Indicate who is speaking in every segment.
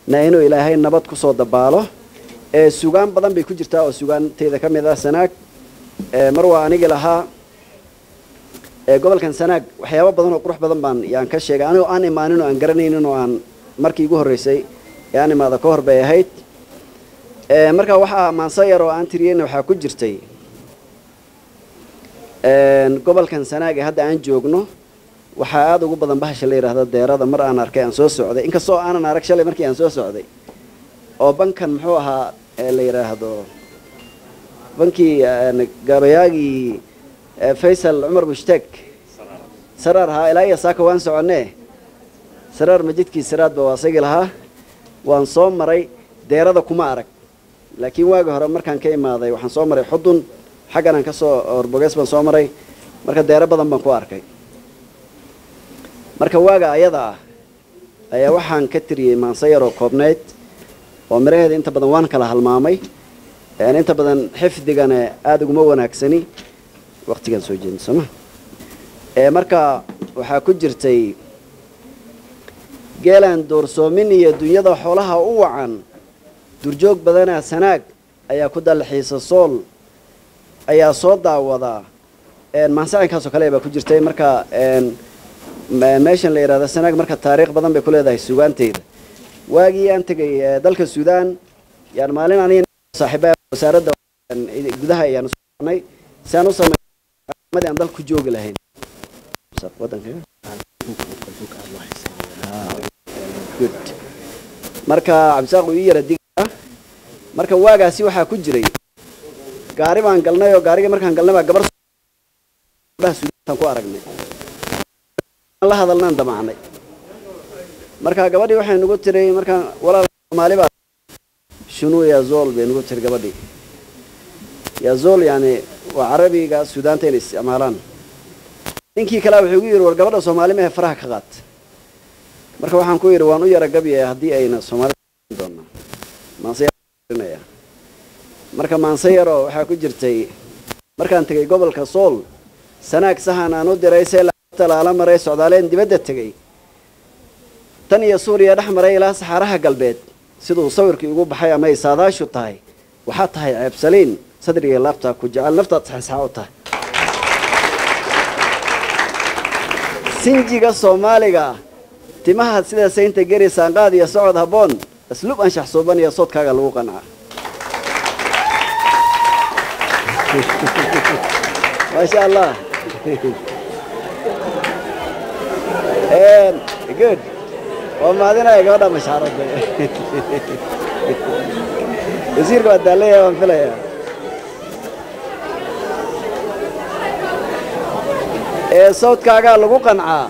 Speaker 1: na inuu ilaahay nabad ku soo dabaalo ee sugaan badan bay ku jirtaa oo sugaanteyda ka mid ah sanaag mar waa anigi lahaa gobolkan sanaag waxyaabo badan oo qurux badan baan yaan ka sheegay anigoo aan imaanin oo aan garanaynin oo aan markii igu horreysay ee aan imaada ka hor bay ahayd marka waxaa maanso yar oo aan tiriyeyna waxaa ku jirtay gobolkan sanaag ee hadda aan joogno waxaa aada ugu badan bahasha la yidhaahdo deerada mar aan arkay aan soo socday inkastoo aanan arag shalay markii aan soo socday oo bankan muxuu ahaa la yidhaahdo bankii gabayaagii faysal cumar mushtaag saraar ahaa ilaa iyo saaka waan soconee saraar majidkii saraadba waa isagii lahaa waan soo maray deerada kuma arag laakiin waagi hore markaan ka imaaday waxaan soo maray xudun xaggan aan ka soo orbogees baan soo maray marka deero badan baan ku arkay marka waaga ayada ah ayaa waxaan ka tiriyey maanso yaroo koobnayd oo miraheeda inta badan waan kala halmaamay inta badan xifdigana aada uguma wanaagsani waqtigaan soo jeedin sooma marka waxaa ku jirtay geelaan doorsoomin iyo dunyada xoolaha u wacan durjoog badanaa sanaag ayaa ku dallaxiisa sool ayaa soo daawadaa maansacinkaasoo kale baa ku jirtay marka meeshan la yidhahda sanaag marka taariikh badan bay ku leedahay sugaanteyda waagii aan tegay dalka suudaan yaan maalin aniga saaxiiba wasaaradda gudaha ayaan soconay si aan u sameeyay aan dalka ku joogi lahayn marka cabdisaaq uu ii yara digaa marka waagaasi waxaa ku jiray gaari baan galnay oo gaarigii markaan galnay baa gabar suudaantaan ku aragnay la hadalnaan damacnay marka gabadhii waxay nagu tiray markaan walaal soomaali baa shunuu yazol bay nagu tiri gabadhii yazol yani waa carabiga suudaanta inay isticmaalaan ninkii kalea wuxuu igu yidhi war gabadha soomaali mehe faraha ka qaat marka waxaan ku yidhi waan u yara gabyaya haddii ayna soomaalida doonaa maanseya marka maanse yaroo waxaa ku jirtay markaan tegay gobolka sool sanaag sahan aan u diray see talaala maray socdaaleen dibadda tegey tan iyo suuriya dhex maray ilaa saxaaraha galbeed siduu sawirkii ugu baxay ama ay saadaashu tahay waxaa tahay ceebsaliin sadriga laabtaa ku jecel naftaad saxsaxa u tahay sinjiga soomaaliga ah timaha sida saynta geri saanqaad iyo socod habboon asluub anshax suuban iyo soodkaaga lagu qancaa maasha allah good waa mahadinaya gabadha mashaaradda wasiirka waa daallaya waan filayaa ee sawdkaagaa lagu qancaa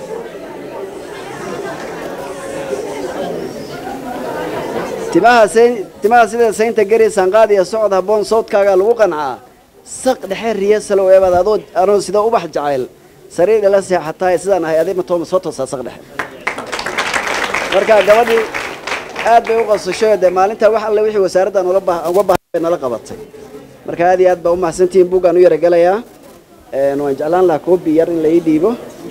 Speaker 1: timaha timaha sida saynta geri sanqaad iyo socod habboon sawdkaagaa lagu qancaa saq dhexe riya salow eebaad adoo anoo sida ubax jacayl sariir ila seexatahay sidaan ahay aday matooma soo toosaa saq dhexe marka gabadhii aad bay u qasashay dee maalintaa wax alle wixii wasaaraddan uga baahan bay nala qabatay marka aad iyo aad baa u mahadsantihiin buuggaan u yaragelayaa waan jeclaan lahaa koobi yar in la ii dhiibo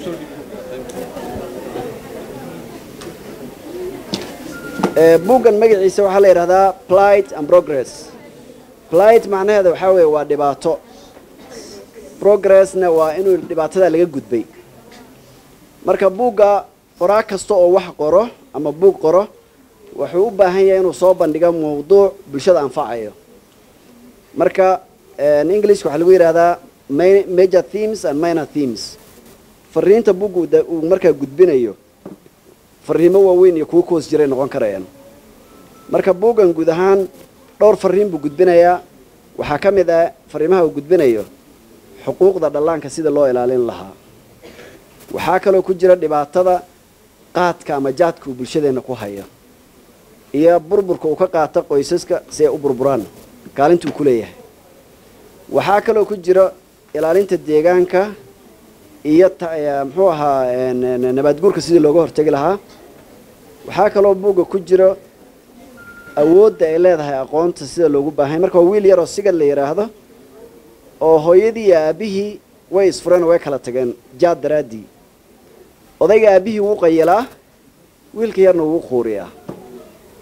Speaker 1: buuggan magaciisa waxaa la yidhahdaa plight and progress plight macnaheeda waxaa weeye waa dhibaato progressna waa inuu dhibaatada laga gudbay marka buugga qoraa kasta oo wax qoro ama buug qoro wuxuu u baahan yahay inuu soo bandhigo mawduuc bulshada anfacayo marka englishka waxaa lagu yidhahdaa major themes and minor themes fariinta buugga uu markaa gudbinayo fariimo waaweyn iyo kuwo kuhoos jiray noqon karayaan marka buuggan guud ahaan dhowr fariin buu gudbinayaa waxaa ka mid ah fariimaha uu gudbinayo xuquuqda dhallaanka sida loo ilaalin lahaa waxaa kaloo ku jira dhibaatada qaadka ama jaadka uu bulshadeenna ku hayo iyo burburka uu ka qaato qoysaska si ay u burburaan kaalinta uu ku leeyahay waxaa kaloo ku jira ilaalinta deegaanka iyo muxuu ahaa nabaadguurka sidii looga hortegi lahaa waxaa kaloo buugga ku jiro awoodda ay leedahay aqoonta sida loogu baahanya marka waa wiil yaroo sigad la yidhaahdo oo hooyadii iyo aabbihii way isfureen oo way kala tageen jaad daraaddii odayga aabbihii wuu qayilaa wiilka yarna wuu quuriyaa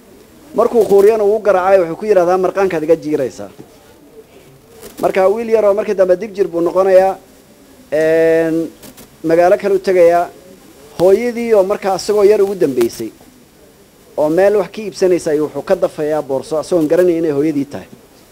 Speaker 1: markuu quuriyana uu garaacayo wuxuu ku yidhahdaa marqaankaad iga jiiraysaa marka wiil yaroo markii dambe digjir buu noqonayaa magaalo kale u tegayaa hooyadii oo markaa isagoo yar ugu dambeysay oo meel wax ka iibsanaysa ayuu wuxuu ka dafayaa boorso isagoon garanaya inay hooyadii tahay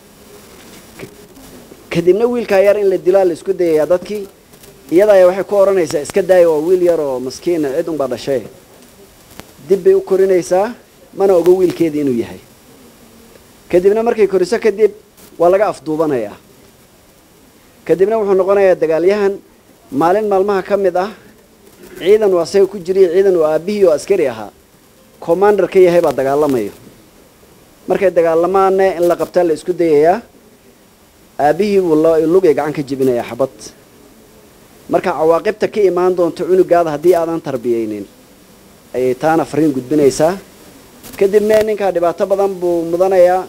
Speaker 1: kadibna wiilkaa yar in la dilaa la isku dayayaa dadkii iyada ayaa waxay ku odhanaysaa iska daaya oo wiil yar oo maskiina cid unbaa dhashay dib bay u korinaysaa mana ogo wiilkeedii inuu yahay kadibna markay koriso kadib waa laga afduubanayaa kadibna wuxuu noqonayaa dagaalyahan maalin maalmaha ka mid ah ciidan uu asaga ku jiriyo ciidan uu aabbihii oo askari ahaa commander ka yahay baa dagaalamayo markay dagaalamaanne in la qabtaa la isku dayayaa aabbihii buu lugay gacan ka jebinayaa xabad marka cawaaqibta ka imaan doonto cunugaada haddii aadan tarbiyeynin ayay taana fariin gudbinaysaa kadibna ninkaa dhibaato badan buu mudanayaa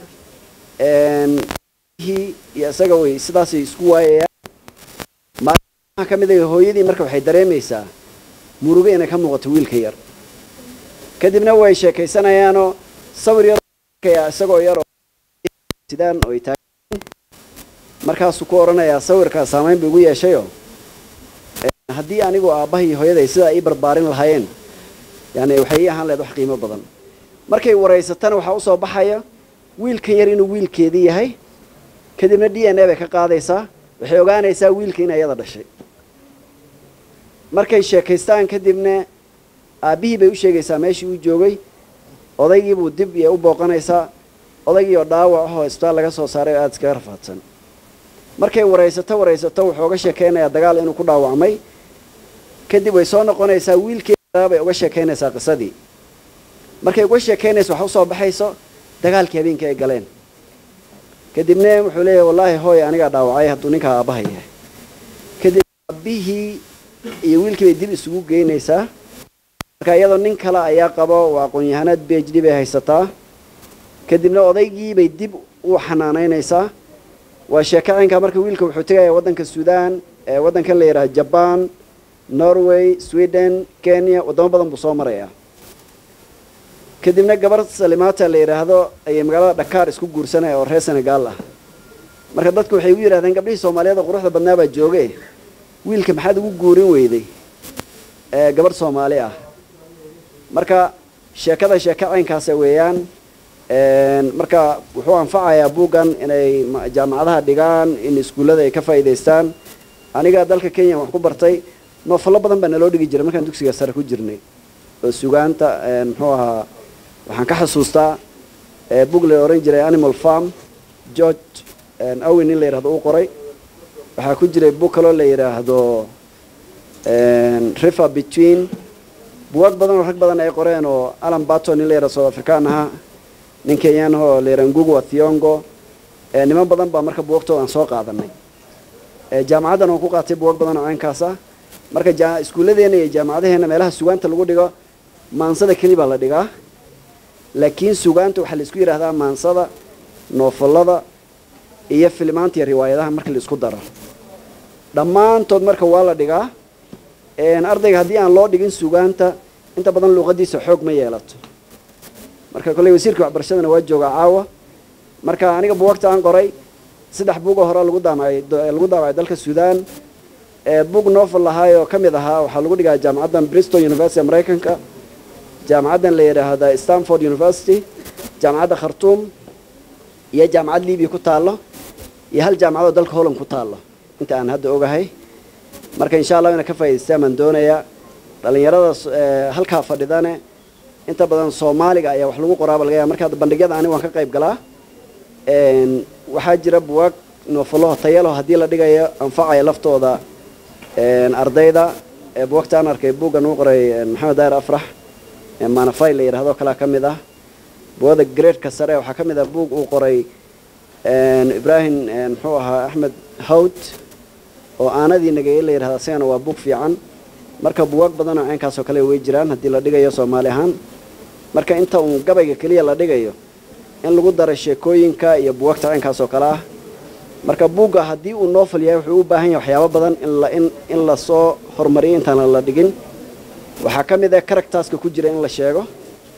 Speaker 1: iyo isaga way sidaasay isku waayayaan maalmaha ka mid a hooyadii marka waxay dareemaysaa murugo inay ka muuqato wiilka yar kadibna way sheekaysanayaanoo sawir yar isagoo yar sidaan oo ay taagan markaasuu ku odhanayaa sawirkaa saamayn buu igu yeeshayoo haddii anigu aabbaha iyo hooyaday sidaa ii barbaarin lahaayeen yani waxay ii ahaan lahayd wax qiimo badan markay waraysatana waxaa usoo baxaya wiilkan yar inuu wiilkeedii yahay kadibna d n a bay ka qaadaysaa waxay ogaanaysaa wiilka in ayada dhashay markay sheekaystaan kadibna aabbihii bay u sheegaysaa meeshii uu joogay odaygiibuu dib iyo u booqanaysaa odaygii oo dhaawac ahoo isbitaal laga soo saaray oo aada iskaga rafaadsan markay waraysato waraysato wuxuu uga sheekaynayaa dagaal inuu ku dhaawacmay kadib way soo noqonaysaa wiilkeeda bay uga sheekaynaysaa qisadii markay uga sheekaynaysa wax usoo baxayso dagaalkii habeenkii ay galeen kadibna wuxuu leeyahay wallaahi hooy anigaa dhaawacay hadduu ninkaa aabbaha yahay kadib aabbihii iyo wiilkii bay dib isugu geynaysaa marka iyadoo nin kale ayaa qabo waa aqoon-yahanad b h d bay haysataa kadibna odaygii bay dib u xanaanaynaysaa waa sheeko caynkaa marka wiilka wuxuu tegayaa waddanka suudaan waddankan la yidhaha jaban norway sweden kenya waddamo badan buu soo marayaa kadibna gabar salimaata la yidhaahdo ayay magaalada dhakaar isku guursanaya oo reer senegaal ah marka dadku waxay u yidhahdeen gabdhihii soomaaliyeed quruxda badnaa baa jooge wiilka maxaad ugu guurin weyday gabarh soomaali ah marka sheekada sheeko caynkaasa weeyaan marka wuxuu anfacayaa buuggan inay jaamacadaha dhigaan in iskuullada ay ka faa'iidaystaan aniga dalka kenya wax ku bartay noofallo badan baa naloo dhigi jiray markaan dugsiga sare ku jirnay oo sugaanta muxuu ahaa waxaan ka xasuustaa bug la ohan jiray animal farm george awin in la yidhahdo uu qoray waxaa ku jiray bug kaloo la yidhaahdo river between bugaag badan oo rag badan ay qoreen oo alan baton in la yidhahdo south african ahaa nin kenyan oo la yidhahdo ngugu athiongo niman badan baa marka buugagtooda aan soo qaadanay jaamacaddan oon ku qaatay buwag badan oo caynkaas ah marka iskuulladeena iyo jaamacadaheena meelaha sugaanta lagu dhigo maansada keli baa la dhigaa laakiin sugaanta waxaa la isku yidhahdaa maansada noofallada iyo filmaanta iyo riwaayadaha marka la isku daro dhammaantood marka waa la dhigaa ardayga haddii aan loo dhigin sugaanta inta badan luuqadiisa xoog ma yeelato marka kolley wasiirka waxbarashadana waa joogaa caawa marka aniga buwagta aan qoray saddex buugoo hore lagu daamacay lagu daamacay dalka suudaan bug novel lahaay oo ka mid ahaa waxaa lagu dhigaa jaamacaddan bristol university maraykanka jaamacaddan la yidhaahda stanford university jaamacadda khartuum iyo jaamacad libiya ku taallo iyo hal jaamacadoo dalka holland ku taallo inta aan hadda ogahay marka insha allah ina ka faa'idaystaan baan doonayaa dhallinyarada halkaa fadhidane inta badan soomaaliga ayaa wax lagu qoraaba laga yaaba marka hadda bandhigyada ani waan ka qayb galaa waxaa jira buwaag noofalaho tayalo haddii la dhigayo anfacaya laftooda ardayda buwagta aan arkay buuggan uu qoray maxamed daahir afrax manafay la yidhahdo kalaa ka mid ah buwada graedka sare waxaa ka mid ah buug uu qoray ibrahim muxuu ahaa axmed hawd oo aanadii nageye la yidhahdo asigana waa buug fiican marka buwaag badanoo caynkaasoo kale way jiraan haddii la dhigayo soomaali ahaan marka inta uun gabayga keliya la dhigayo in lagu daro sheekooyinka iyo buwagta caynkaas oo kale ah marka buugga haddii uu novel yahay wuxuu u baahan yahay waxyaabo badan in in lasoo horumariyo intaan la dhigin waxaa ka mid ah characterska ku jira in la sheego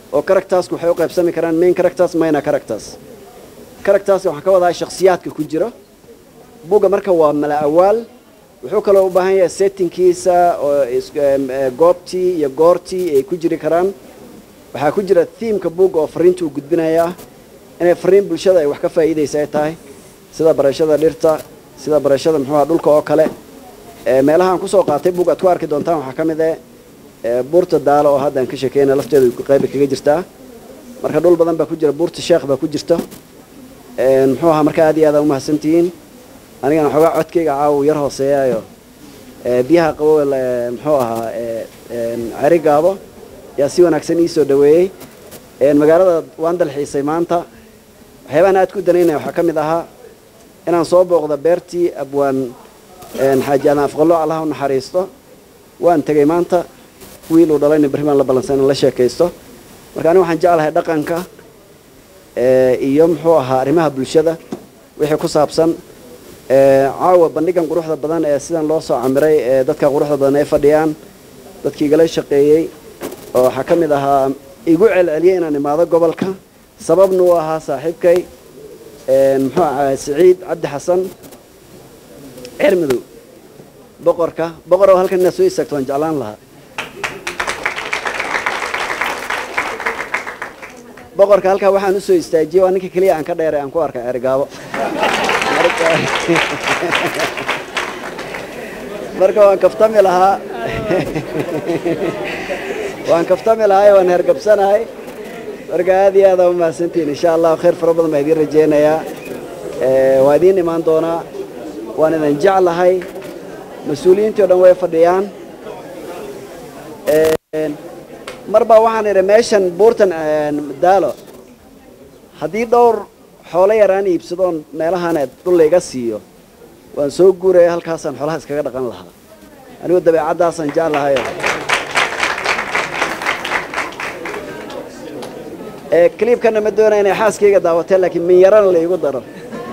Speaker 1: oo charactersku waxay u qaybsami karaan main characters minor characters characters waxaan ka wadaa shakhsiyaadka ku jira buugga marka waa mala awaal wuxuu kaloo u baahan yahay settingkiisa oo goobtii iyo goortii ay ku jiri karaan waxaa ku jira thiimka buugga oo fariinta uu gudbinaya ah inay fariin bulshada ay wax ka faa'iidaysa ay tahay sida barashada dhirta sida barashada muxuuha dhulka oo kale meelahaan kusoo qaatay buug aad ku arki doontaan waxaa ka mid eh buurta daalo oo hadda aan ka sheekeyna lafteedu qayba kaga jirtaa marka dhul badan baa ku jira buurta sheekh baa ku jirta muxuu ahaa marka aad iyo aad aa umahadsantihiin anigana waxoogaa codkayga caawa yar hooseeyaayo biyaha qabow muxuu ahaa ceri gaabo yaa si wanaagsan ii soo dhaweeyey magaalada waan dalxiisay maanta waxyaabahan aad ku danaynaya waxaa ka mid ahaa inaan soo booqda beertii abwaan xaaji adan afqallo allaha u naxariisto waan tegey maanta wiil uu dhalayna berri baan la ballansan in la sheekaysto marka aniga waxaan jeclahay dhaqanka iyo muxuu ahaa arrimaha bulshada wixii ku saabsan caawa bandhigan quruxda badan ee sidan loo soo camiray ee dadka quruxda badan ay fadhiyaan dadkii igala shaqeeyey oo waxaa ka mid ahaa igu celceliyey inaan imaado gobolka sababna uu ahaa saaxiibkay muxuu ahaa siciid cabdi xasan cermadow boqorka boqor oo halkan inaad soo istaagto waan jeclaan lahaa boqorka halkaa waxaan usoo istaajiyey waa ninka keliya aan ka dheeray aan ku arkay erigaabo marka waan kaftami lahaa waan kaftami lahay waan hergabsanahay marka aad iyo aad aa umahadsantihiin insha allah khayr fara badan baa idiin rajaynayaa waa idiin imaan doonaa waan idin jeclahay mas-uuliyiintii o dhan way fadhiyaan mar baa waxaan idhi meeshan buurtan daalo haddii dhowr xoolo yaraan iibsadoon meelahaan dhul layga siiyo waan soo guuraya halkaasaan xoolaha iskaga dhaqan lahaa anigu dabeecaddaasaan jeclahayo cliibkana ma doonaya inay xaaskayga daawateen laakiin min yarana la igu daro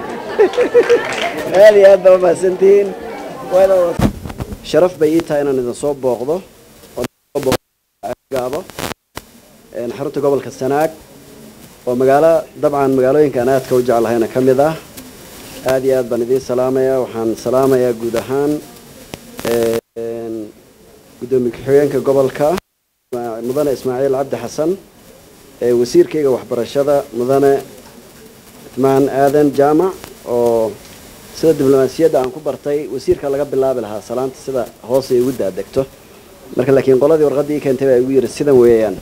Speaker 1: aad iyo aad baa umahadsantihiin sharaf bay ii tahay inaan idin soo booqdo gaabo xarunta gobolka sanaag oo magaalo dabcan magaalooyinka aan aadka u jeclahayna ka mid ah aad iyo aad baan idiin salaamaya waxaan salaamayaa guud ahaan guddoomiye ku-xigeenka gobolka mudane ismaaciil cabdi xasan wasiirkayga waxbarashada mudane itmaan aadan jaamac oo sida diblomaasiyadda aan ku bartay wasiirka laga bilaabi lahaa salaanta sida hoos ay ugu daadegto marka laakiin qoladii warqaddii ii keentay baa igu yidhi sidan weeyaan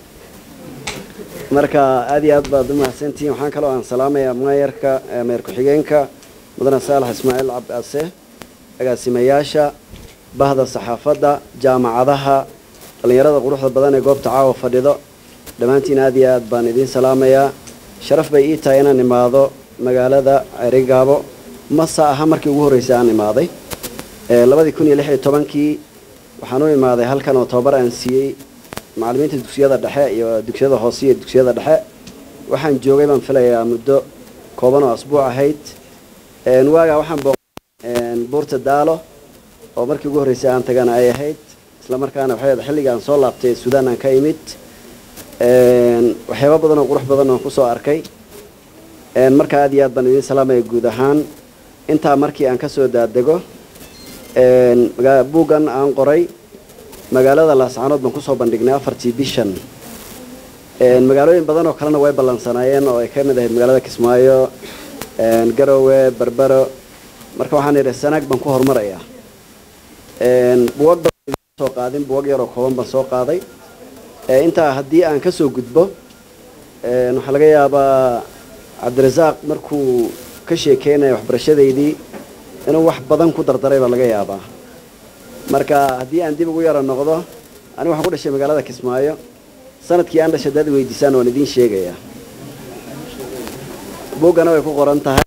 Speaker 1: marka aad iyo aad baad umahadsantihiin waxaan kaloo aan salaamayaa maayarka mayor ku-xigeenka mudane saalax ismaaciil cabdiase agaasimayaasha bahda saxaafadda jaamacadaha dhallinyarada quruxda badan ee goobta caawa fadhido dhammaantiin aad iyo aad baan idiin salaamayaa sharaf bay ii tahay inaan imaado magaalada cerigaabo masa aha markii ugu horreysay aan imaaday labadii kun iyo lix iyo tobankii waxaan u imaaday halkan oo tababar aan siiyey macallimiinta dugsiyada dhexe iyo dugsiyada hoose iyo dugsiyada dhexe waxaan joogay baan filayaa muddo kooban oo asbuuc ahayd waagaa waxaan booqay buurta daalo oo markii ugu horreysay aan tagana ay ahayd isla markaana waxay ahayd xilliga aan soo laabtay suudaan aan ka imid waxyaaba badan oo qurux badan oon kusoo arkay marka aad iyo aad baan idiin salaamaya guud ahaan intaa markii aan kasoo daadego buuggan aan qoray magaalada laascaanood baan kusoo bandhignay afartii bishan magaalooyin badan oo kalena way ballansanaayeen oo ay ka mid ahayd magaalada kismaayo garowe berbero marka waxaan idhi sanaag baan ku horumarayaa buwag badan soo qaadin buwag yaroo kooban baan soo qaaday intaa haddii aan kasoo gudbo waxaa laga yaabaa cabdirasaaq markuu ka sheekeynaya waxbarashadaydii inuu wax badan ku dardaray baa laga yaabaa marka haddii aan dib ugu yaro noqdo aniga waxaan ku dhashay magaalada kismaayo sanadkii aan dhashay dad weydiisaan waan idiin sheegayaa buuggana way ku qoran tahay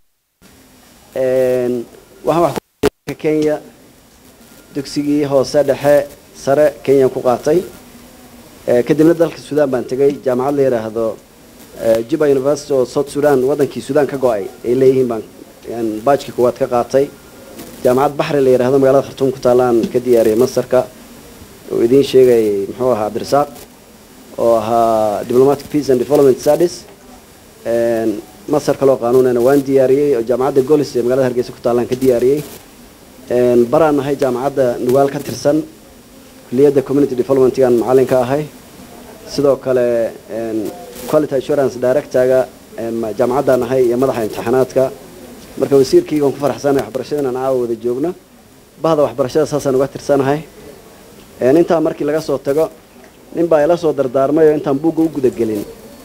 Speaker 1: waxaan wax ku kenya dugsigii hoose dhexe sare kenyaan ku qaatay kadibna dalka suudaan baan tegay jaamacad la yidhaahdo juba university oo south sudan waddankii suudaan ka go-ay ay leeyihiin baan baajkii kuwaad ka qaatay jaamacad baxri la yidhahdo magaalada khartuum ku taallaan ka diyaariyay masarka oo idiin sheegayay muxuu ahaa cabdirasaaq oo ahaa diplomatic peace and development studies masar kaloo qaanuunana waan diyaariyey oo jaamacadda golis ee magaalada hargeysa ku taallaan ka diyaariyey baraan ahay jaamacadda nugaal ka tirsan kuliyadda community developmentgan macallin ka ahay sidoo kale quality assurance directorga jaamacaddaan ahay iyo madaxa imtixaanaadka marka wasiirkii waan ku faraxsanahay waxbarashada inaan caawa wada joogno bahda waxbarashada saasaan uga tirsanahay intaa markii laga soo tago nin baa ila soo dardaarmay oo intaan buugga u gudagelin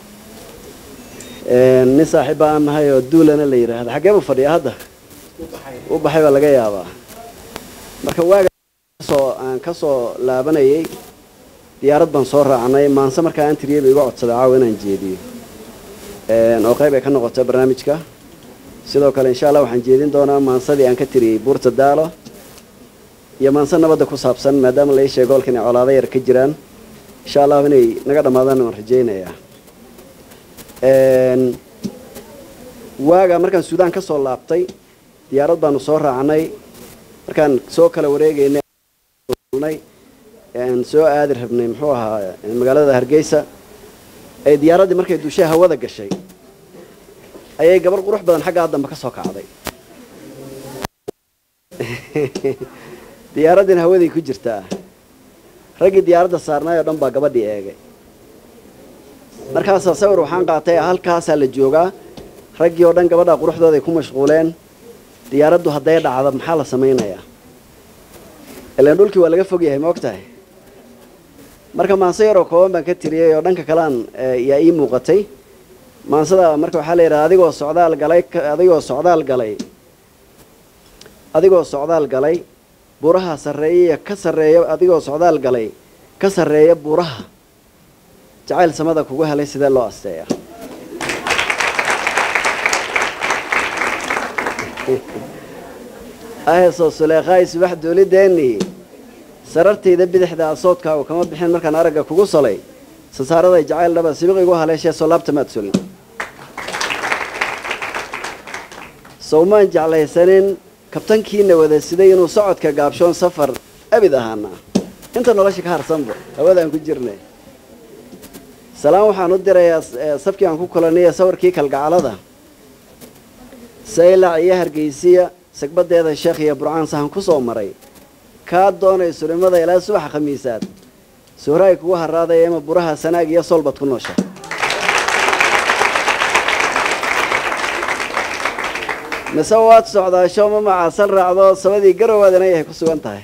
Speaker 1: nin saaxiibba aan nahay oo duulana la yidhaahda xaggee buu fadhiya hadda u baxay baa laga yaabaa marka waaga soo aan ka soo laabanayay diyaarad baan soo raacnay maanse markaa aan tiriyey ba iga codsaday caawa inaan jeediyo oo qayb ay ka noqoto barnaamijka sidoo kale insha allah waxaan jeedin doonaa maansadii aan ka tiriyey buurta daalo iyo maanse nabadda ku saabsan maadaama la ii sheego golka inay colaado yar ka jiraan insha allah inay naga dhammaadaan waan rajaynayaa waaga markaan suudaan ka soo laabtay diyaarad baanu soo raacnay markaan soo kala wareegaynay aan soo aadi rabnay muxuu ahaa magaalada hargeysa ay diyaaraddii markay duushaha hawada gashay ayay gabar qurux badan xaggaa dambe ka soo kacday diyaaraddiina hawaday ku jirtaa raggii diyaaradda saarnaay oo dhan baa gabadhii eegay markaasaa sawir waxaan qaatay halkaasaa la joogaa raggii oo dhan gabadhaa quruxdooday ku mashquuleen diyaaraddu hadday dhacdo maxaa la samaynayaa ilaan dhulkii waa laga fog yahay ma og tahay marka maanse yaroo kooban baan ka tiriyey oo dhanka kalean yaa ii muuqatay maansada marka waxaa la yidhaha adigoo socdaal galay adigoo socdaal galay adigoo socdaal galay buuraha sarreeyaya ka sarreeya adigoo socdaal galay ka sarreeya buuraha jacayl samada kugu helay sidee loo asteeya ahesoo suleekhaay subax duulideennii sarartayda bidixda asoodkaagu kama bixin markaan aragga kugu solay sasaaraday jacayl dhaba sibiq igu haleeshee soo laabta maad solin sowmaan jeclaysanin kabtankiina wada siday inuu socodka gaabshoon safar abid ahaana inta nolosha ka harsanba hawadaan ku jirnay salaan waxaan u dirayaa safkii aan ku kulanaya sawirkii kalgacalada saylac iyo hargeysiya sagbadeeda sheekh iyo burcaan sahan ku soo maray kaa doonay sulimada ilaa subaxa khamiisaad suhraay kugu haraadaya ima buraha sanaag iyo soolbad ku noosha mise waad socdaasho ma macaasan raacdo sabadii garowaad ina yahay ku sugan tahay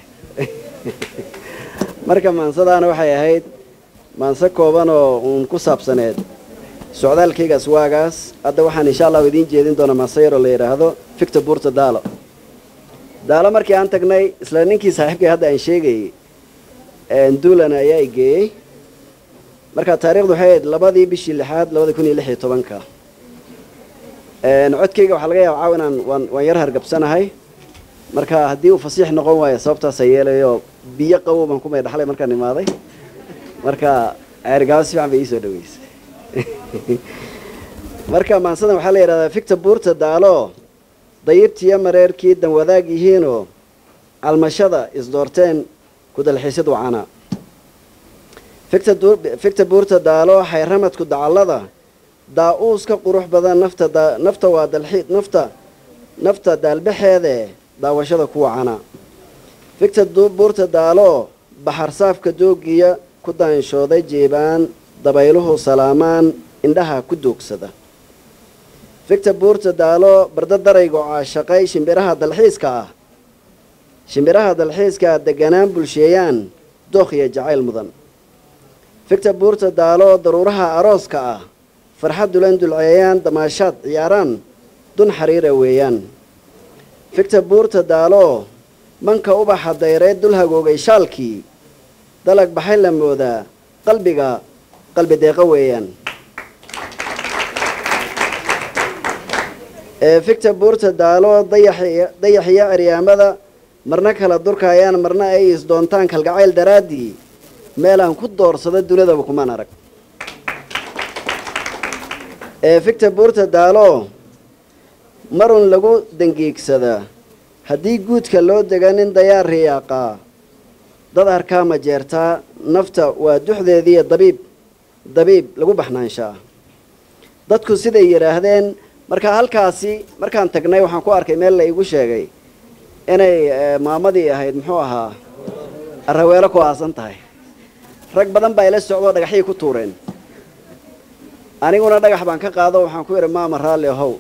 Speaker 1: marka maansadaana waxay ahayd maanse kooban oo uun ku saabsaneed socdaalkaygaas waagaas hadda waxaan insha allahu idiin jeedin doonaa maanse yaroo la yidhaahdo ficta buurta daalo daalo markii aan tagnay isla ninkii saaxiibkay hadda aan sheegayey duulan ayaa i geeyey marka taarikhdu waxay ahayd labadii bishii lixaad labada kun iyo lix iyo tobanka codkayga waxaa laga yaaba caaw inaan waan waan yar hargabsanahay marka haddii uu fasiix noqon waayo sababtaasa yeelayo biyo qabow baan kumay dhaxlay markaan imaaday marka ceerigaabo si fiican bay iisoo dhaweysay marka maansadan waxaa la yidhahdaa ficta buurta daalo dayibtiiyo mareerkii dan wadaag yihiinoo calmashada isdoorteen ku dalxiisid wacana ficta buurta daalo xayramadku dacallada daa-uuska qurux badan nafta nafta waa dalxi nafta nafta daalbaxeede daawashada ku wacana ficta buurta daalo baxar saafka doogiya ku daanshooday jeebaan dabayluhu salaamaan indhaha ku doogsada ficta buurta daalo barda daraygo caashaqay shimbiraha dalxiiska ah shimbiraha dalxiiska ah deganaan bulsheeyaan dookhiya jacayl mudan ficta buurta daalo daruuraha arooska ah farxad dulan dulceeyaan damaashaad ciyaaraan dun xariira weeyaan ficta buurta daalo manka ubaxa dayreed dul hagoogay shaalkii dalag baxay la moodaa qalbiga qalbi deeqo weeyaan ficta buurta daalo dayaxiyo aryaamada marna kala durkaayaan marna ay isdoontaan kalgacayl daraaddii meelaan ku doorsado dunidaba kumaan arag ficta buurta daalo marun lagu dangiigsadaa haddii guudka loo dega nin dayaar riyaaqaa dad harkaa ma jeertaa nafta waa duxdeediiyo dabiib dabiib lagu baxnaanshaa dadku siday yidhaahdeen marka halkaasi markaan tagnay waxaan ku arkay meel la igu sheegay inay maamadii ahayd muxuu ahaa araweelo ku aasan tahay rag badan baa ila socdoo dhagaxyay ku tuureen aniguna dhagax baan ka qaado waxaan ku yidhi maama raalli ahow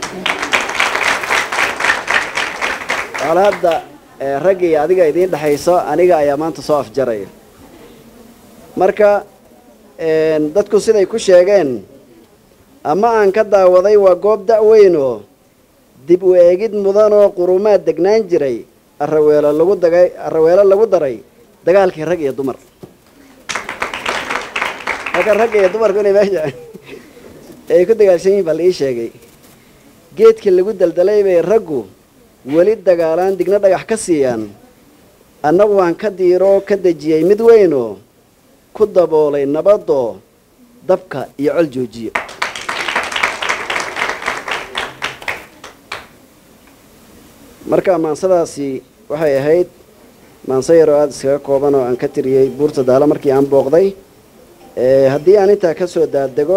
Speaker 1: hadda raggii adiga idiin dhexayso aniga ayaa maanta soo afjaraya marka dadku siday ku sheegeen ama aan ka daawaday waa goob da-weynoo dib u eegid mudanoo qurumaad degnaan jiray araweelo lagu dagay araweelo lagu daray dagaalkii rag iyo dumar marka ragga iyo dumarku inay meesha ay ku dagaalsan yihin baa la ii sheegay geedkii lagu daldalay bay raggu weli dagaalaan digna dhagax ka siiyaan annagu waan ka diiroo ka dejiyey mid weynoo ku daboolay nabadoo dabka iyo col joojiyo marka maansadaasi waxay ahayd maanse yaroo aada iskaga kooban oo aan ka tiriyey buurta daalo markii aan booqday haddii aan intaa ka soo daadego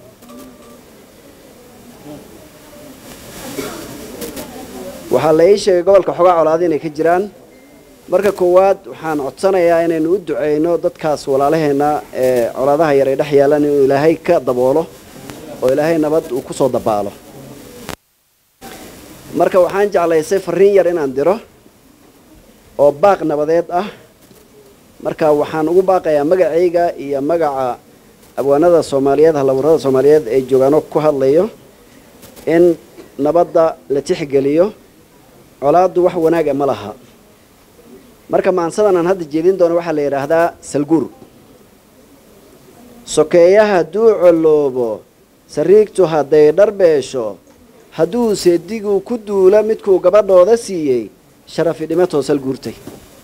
Speaker 1: waxaa la ii sheegay gobolka xogaa colaada inay ka jiraan marka koowaad waxaan codsanayaa inaynu u duceyno dadkaas walaalaheenna ee colaadaha yar ay dhex yaalaan inuu ilaahay ka daboolo oo ilaahay nabad uu ku soo dabaalo marka waxaan jeclaysay fariin yar inaan diro oo baaq nabadeed ah marka waxaan ugu baaqayaa magacayga iyo magaca abwaanada soomaaliyeed halaburada soomaaliyeed ee joogaano ku hadlayo in nabadda la tixgeliyo colaaddu wax wanaaga ma laha marka maansadan aan hadda jeedin doono waxaa la yidhaahdaa salguur sokeeyaha hadduu coloobo sariigtu hadday dharbeesho hadduu seedigu ku duula midkuu gabadhooda siiyey sharafi dhimatoo salguurtay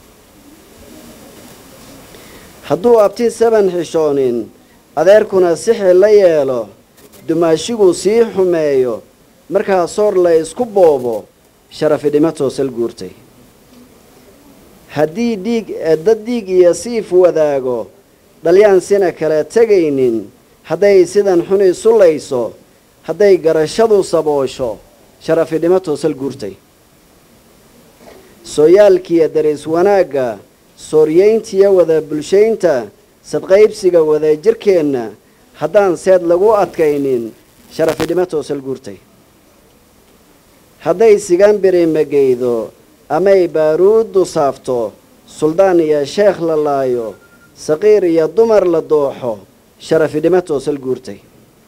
Speaker 1: hadduu abti saban xishoonin adeerkuna sixi la yeelo dumaashigu sii xumeeyo markaa soor la isku boobo sharafi dhimatoo salguurtay haddii dhiig dad dhiig iyo siif wadaago dhalyaan sina kala tegaynin hadday sidan xun isu layso hadday garashadu saboosho sharafi dhimatoo salguurtay sooyaalkiiyo daris wanaagga sooryeyntiyo wada bulshaynta sadqaybsiga wadajirkeenna haddaan seed lagu adkaynin sharafi dhimatoo salguurtay hadday sigan birimageydo amay baaruuddu saafto suldaan iyo sheekh la laayo saqiir iyo dumar la dooxo sharafi dhimatoo salguurtay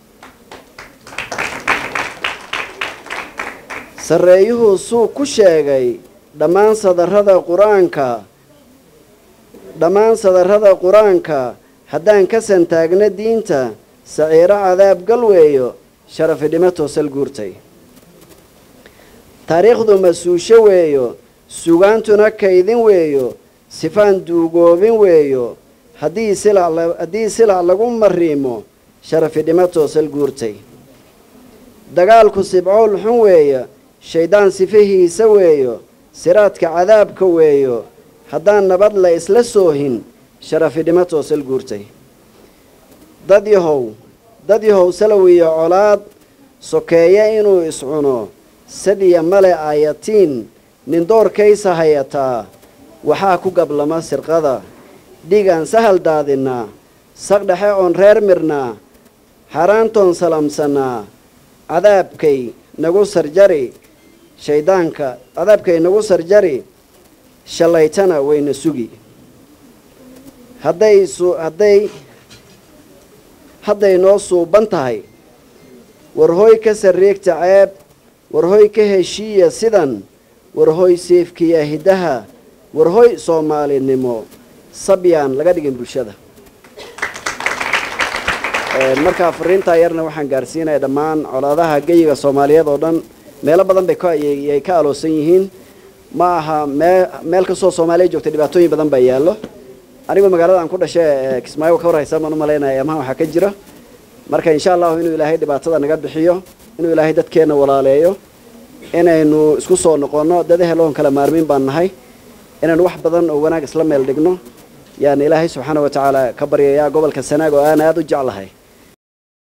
Speaker 1: sarreeyuhu suu ku sheegay dhammaan sadarrada qur-aanka dhammaan sadarrada qur-aanka haddaan ka santaagna diinta saciiro cadaab galweeyo sharafi dhimatoo salguurtay taariikhdu masuusho weeyo sugaantuna kaydin weeyo sifaan duugoobin weeyo haddii silac haddii silac lagu mariimo sharafi dhimatoo salguurtay dagaalku sibcool xun weeya shayddaan sifahiisa weeyo siraadka cadaabka weeyo haddaan nabad la isla soohin sharafi dhimatoo salguurtay dad yahow dad yahow salow iyo colaad sokeeye inuu iscuno sadiya male aayatiin nin doorkaysa hayataa waxaa ku gablama sirqada dhigaan sahal daadinnaa saqdhexe oon reer mirnaa xaaraantoon salamsannaa cadaabkay nagu sarjari shayddaanka cadaabkay nagu sarjari shallaytana wayna sugi hadday su hadday hadday noo suuban tahay warhooy ka sarreegta ceeb warhoy ka heshiiya sidan warhoy seefkiya hiddaha warhoy soomaalinimo sabyaan laga dhigin bulshada markaa fariintaa yarna waxaan gaarsiinaya dhammaan colaadaha geyiga soomaaliyeed oo dhan meelo badan bay kayay ka aloosan yihiin ma aha mee meel kastoo soomaaliya joogta dhibaatooyin badan baa yaallo anigoo magaalada aan ku dhashay kismaayo ka warhaysa baan u malaynaya amaha waxaa ka jira marka insha allahu inuu ilaahay dhibaatada naga bixiyo inuu ilaahay dadkeenna walaaleeyo inaynu isku soo noqonno dad eheloon kala maarmiin baan nahay inaynu wax badan oo wanaag isla meel dhigno yaan ilaahay subxaana wa tacaala ka baryayaa gobolka sanaag oo aan aada u jeclahay